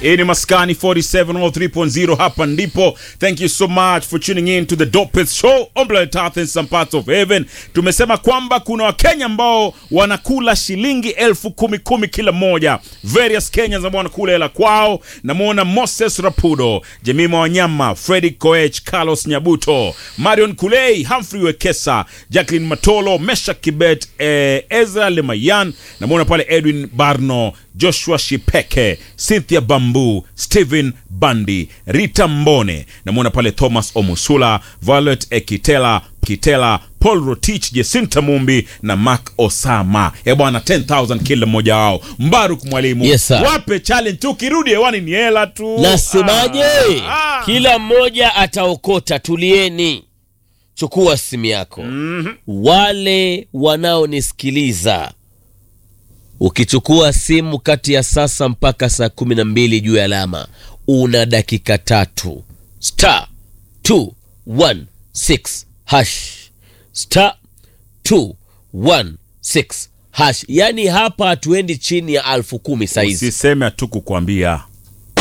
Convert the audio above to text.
Hii ni Maskani 4703.0 hapa ndipo. Thank you so much for tuning in to the dopest show on planet Earth in some parts of heaven. Tumesema kwamba kuna Wakenya ambao wanakula shilingi elfu kumi kumi kila mmoja. Various Kenyans ambao wanakula hela kwao. Namwona Moses Rapudo, Jemima Wanyama, Freddy Koech, Carlos Nyabuto, Marion Kulei, Humphrey Wekesa, Jacqueline Matolo, Mesha Kibet, eh, Ezra Lemayan. Namwona pale Edwin Barno, Joshua Shipeke, Cynthia Bambu, Stephen Bandi, Rita Mbone, namwona pale Thomas Omusula, Violet Ekitela, Kitela, Paul Rotich, Jesinta Mumbi na Mark Osama. E bwana, 10000 kila mmoja wao. Mbaruk mwalimu, Yes, sir. wape challenge tu, ukirudi hewani ni hela tu. Nasemaje? Ah, ah. Kila mmoja ataokota. Tulieni, chukua simu yako. Wale wanaonisikiliza, ukichukua simu kati ya sasa mpaka saa kumi na mbili juu ya alama, una dakika tatu. Star 216 hash star 216 hash. Yani hapa hatuendi chini ya alfu kumi saizi. Usiseme tu kukwambia